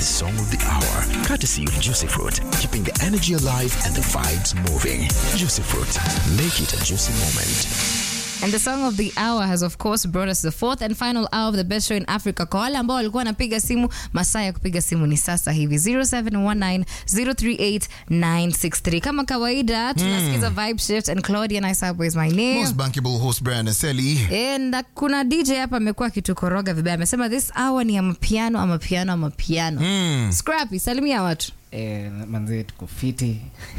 the song of the hour, courtesy of Juicy Fruit, keeping the energy alive and the vibes moving. Juicy Fruit, make it a juicy moment. And the song of the hour has of course brought us the fourth and final hour of the best show in Africa. Kwa wale ambao walikuwa wanapiga simu, masaa ya kupiga simu ni sasa hivi 0719038963. Kama kawaida tunasikiza Vibe Shift and Claudia Nice is my name. Most bankable host Brian Aseli. And uh, kuna DJ hapa amekuwa akitukoroga vibaya, amesema this hour ni ya mapiano ama piano ama piano. Scrappy, salimia watu. Eh, manze tuko fiti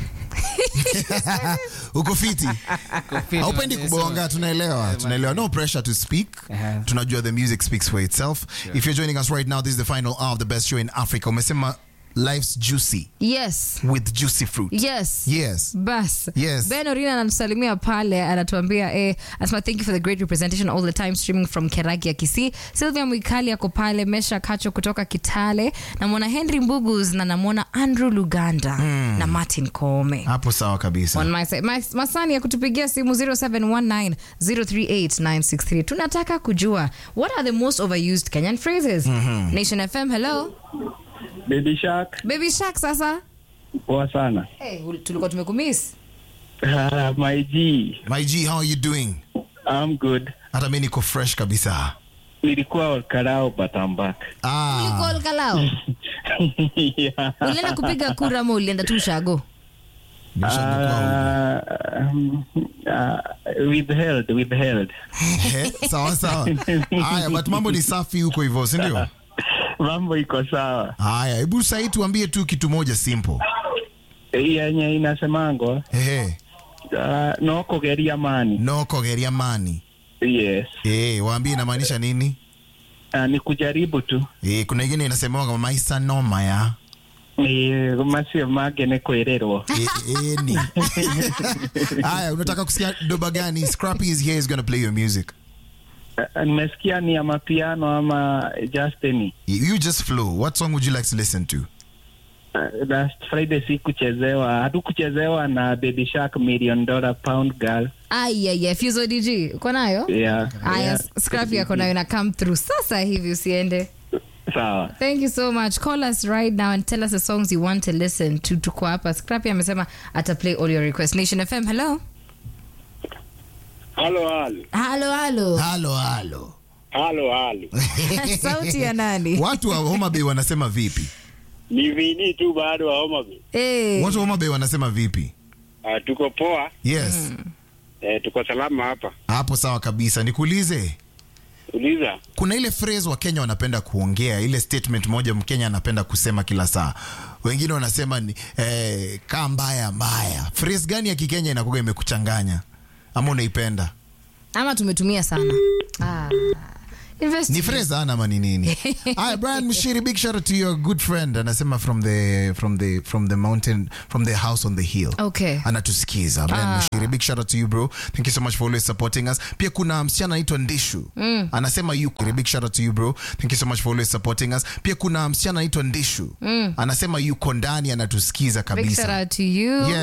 Uko fiti? Tuko fiti, Haupendi manze, kubonga, tunaelewa. Tunaelewa. No pressure to speak. Uh-huh. Tunajua the music speaks for itself. If you're joining us right now, this is the final hour of the best show in Africa. Umesema life's juicy Yes. with juicy fruit. Yes. Yes. bas Yes. ben orina anatusalimia pale anatuambia eh, anasema thank you for the great representation all the time streaming from keragi ya kisii sylvia mwikali ako pale mesha kacho kutoka kitale namwona henry mbugus na namwona andrew luganda na martin kome Hapo sawa kabisa. On my side. Mas- masani ya kutupigia simu 0719038963 tunataka kujua what are the most overused kenyan phrases nation fm hello Baby Shark, baby shark sasa poa sana. hey, tulikuwa tumekumiss Ah, my G, My G, how are you doing? I'm good. Hata mimi niko fresh kabisa. Nilikuwa Olkarao but I'm back. Ah. Ulikuwa kalao yeah. ulienda kupiga kura ama ulienda tu shago Nimeshakuwa Ah, um, ah, withheld, withheld. Eh, sawa sawa. Haya, but mambo ni safi huko hivyo, si ndio? Mambo iko sawa. Haya, hebu sasa tuambie tu kitu moja simple. Yenye inasemango Ehe, uh, no kugeria mani. no kogeria mani. Yes. Eh, waambie inamaanisha nini? Uh, ni kujaribu tu. Eh, kuna ingine inasemewa kama maisa noma ya. Eh, masio mage ni kuererwo. Eh, eh, ni. Haya, unataka kusikia doba gani? Scrappy is here is going to play your music. Uh, nimesikia ni ya mapiano ama just any. You you just flow. What song would you like to listen to? Uh, last Friday si kuchezewa, hatukuchezewa na Baby Shark Million Dollar Pound Girl. ayaya fuso dg uko nayo Yeah. aya yeah. scrappy yako nayo na come through sasa hivi usiende Sawa. thank you so much call us right now and tell us the songs you want to listen to tuko hapa scrappy amesema ata play all your requests nation fm hello Halo, halo, halo halo Halo halo. halo, halo. sauti ya nani Watu wa Homa Bay wanasema vipi? Ni vini tu bado wa Homa Bay. Eh, Watu wa Homa Bay wanasema vipi? Ah, tuko poa Yes. eh, tuko salama hapa. Hapo sawa kabisa. Nikuulize, Uliza kuna ile phrase wa Kenya wanapenda kuongea, ile statement moja Mkenya anapenda kusema kila saa. Wengine wanasema ni eh, kaa mbaya mbaya. Phrase gani ya Kikenya inakuwa imekuchanganya ama unaipenda? ama tumetumia sana ah. Invest- Ni phrase ana ama ni nini? Hi Brian Mshiri, big shout out to your good friend. Anasema from the from the from the mountain from the house on the hill. Okay. Anatusikiza. Brian Ah. Mshiri, big shout out to you bro. Thank you so much for always supporting us. Pia kuna msichana anaitwa Ndishu. Anasema yuko. Big shout out to you bro. Thank you so much for always supporting us. Pia kuna msichana anaitwa Ndishu. Anasema yuko ndani anatusikiza Big shout kabisa. out to you Yes.